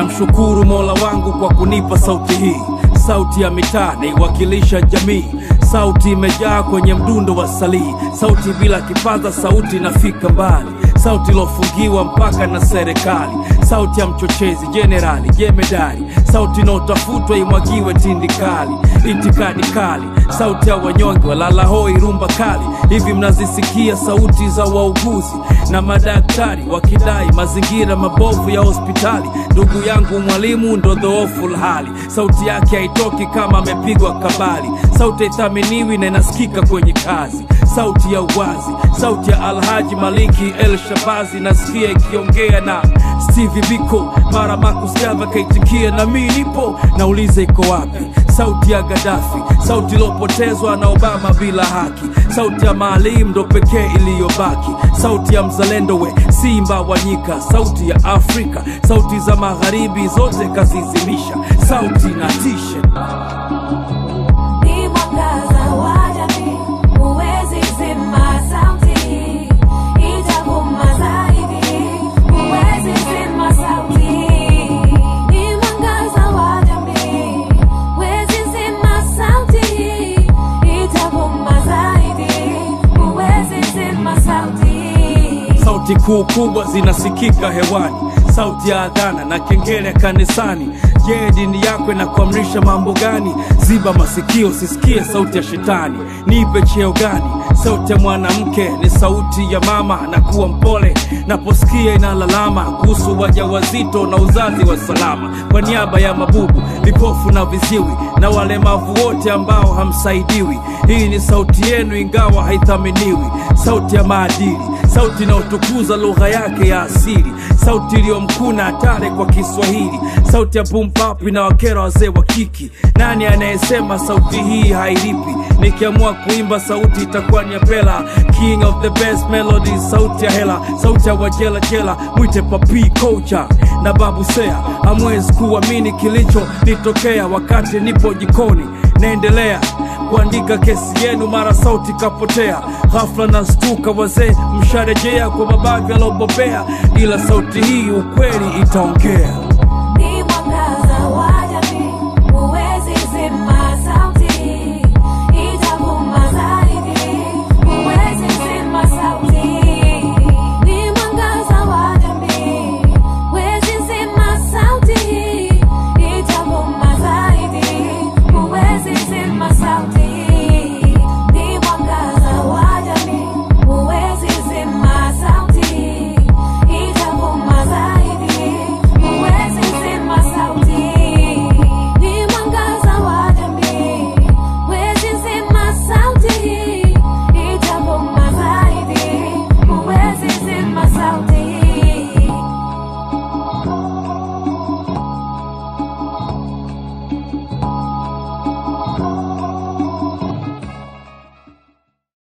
namshukuru Mola wangu kwa kunipa sauti hii, sauti ya mitaa naiwakilisha jamii, sauti imejaa kwenye mdundo wa salii, sauti bila kipaza, sauti inafika mbali, sauti ilofungiwa mpaka na serikali, sauti ya mchochezi jenerali jemedari, sauti inaotafutwa imwagiwe tindikali, itikadi kali, sauti ya wanyonge walalahoi rumba kali. Hivi mnazisikia sauti za wauguzi na madaktari wakidai mazingira mabovu ya hospitali. Ndugu yangu mwalimu ndo dhoofu hali, sauti yake haitoki kama amepigwa kabali, sauti haithaminiwi na inasikika kwenye kazi, sauti ya uwazi, sauti ya Alhaji Maliki El Shabazi nasikia ikiongea na Stevie Biko, mara Marcus Garvey kaitikia na mi nipo, nauliza iko wapi sauti ya Gaddafi, sauti iliyopotezwa na Obama bila haki, sauti ya Maalim ndo pekee iliyobaki, sauti ya mzalendo we simba wa nyika, sauti ya Afrika, sauti za magharibi zote kazizimisha, sauti na tisha Ni mwangaza wa jamii, huwezi zima sauti, itavuma zaidi, huwezi zima sauti. Ni mwangaza wa jamii, huwezi zima sauti, itavuma zaidi, huwezi zima sauti. sauti kuu kubwa zinasikika hewani, sauti ya adhana na kengele kanisani. Je, dini yako inakuamrisha mambo gani? Ziba masikio sisikie sauti ya shetani. Nipe cheo gani? Sauti ya mwanamke ni sauti ya mama, na kuwa mpole naposikia inalalama kuhusu wajawazito na uzazi wa salama. Kwa niaba ya mabubu, vipofu na viziwi na walemavu wote ambao hamsaidiwi, hii ni sauti yenu ingawa haithaminiwi, sauti ya maadili sauti inayotukuza lugha yake ya asili, sauti iliyomkuna hatari kwa Kiswahili, sauti ya pumpap inawakera wazee wa kiki. Nani anayesema sauti hii hailipi? Nikiamua kuimba sauti itakuwa ni ya Pela, king of the best melody, sauti ya hela, sauti ya wajela jela, mwite papi kocha na babu Sea. Hamwezi kuamini kilichonitokea wakati nipo jikoni naendelea kuandika kesi yenu, mara sauti kapotea. Ghafla na stuka, wazee msharejea kwa mabavi alobobea, ila sauti hii ukweli itaongea. Ni mwangaza wa jamii, huwezi zima sauti, itavuma zaidi, huwezi zima sauti. Ni mwangaza wa jamii, huwezi zima sauti, itavuma zaidi, huwezi zima sauti.